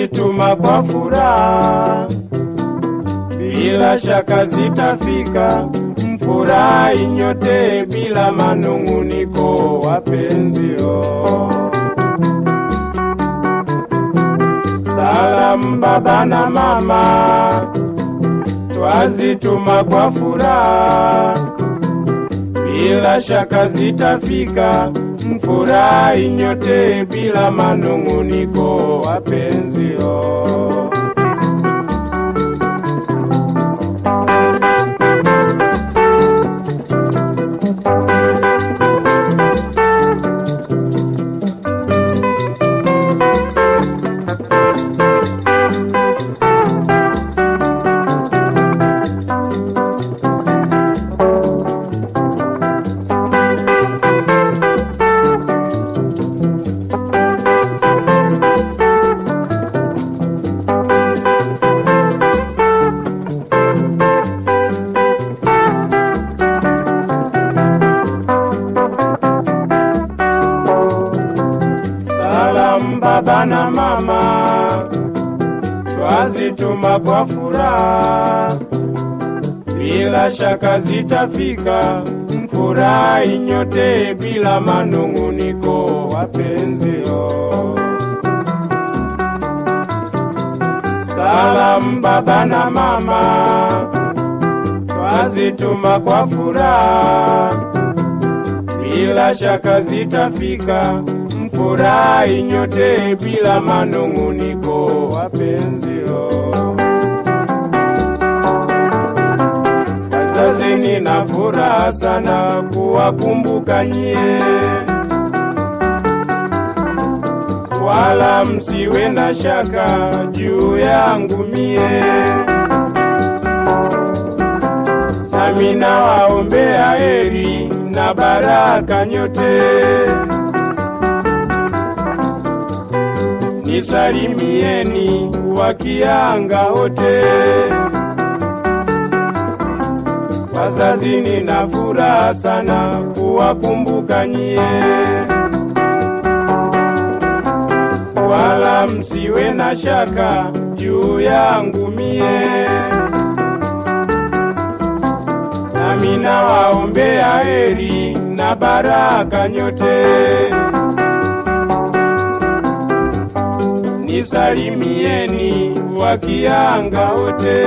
twazituma kwa furaha, bila shaka zitafika. Mfurahi nyote bila manung'uniko, wapenzio. Salamu baba na mama, twazituma kwa furaha, bila shaka zitafika. Mfurahi nyote bila manung'uniko, wapenzio. Salamu baba na mama, twazituma kwa furaha, bila shaka zitafika. Mfurahi nyote bila manung'uniko, wapenzio. Salamu baba na mama, twazituma kwa furaha bila shaka zitafika. Mfurahi nyote bila manung'uniko, wapenzio. Wazazi, nina furaha sana kuwakumbuka nyie, wala msiwe na shaka juu yangu mie, nami nawaombea heri na baraka nyote. Nisalimieni wakianga wote, wazazi, nina furaha sana kuwakumbuka nyie, wala msiwe na shaka juu yangu mie, nami nawaombea heri na baraka nyote. Nisalimieni wakianga wote.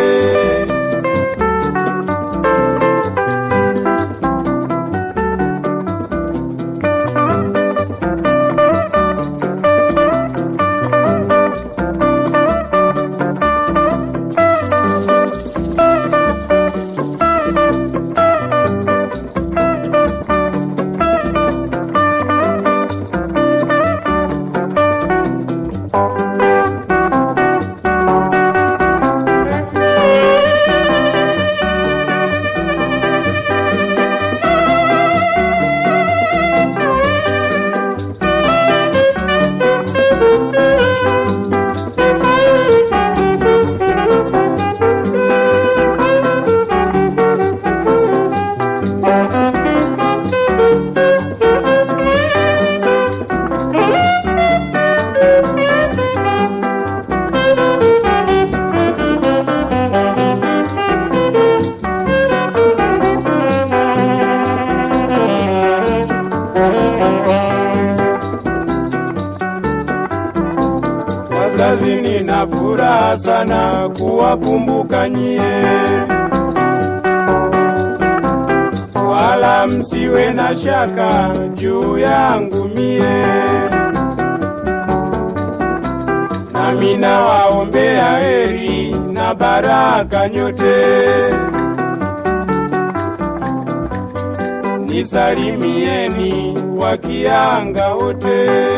Wazazi, nina furaha sana kuwakumbuka nyie, wala msiwe na shaka juu yangu mie, nami nawaombea heri na baraka nyote. Nisalimieni wakianga wote.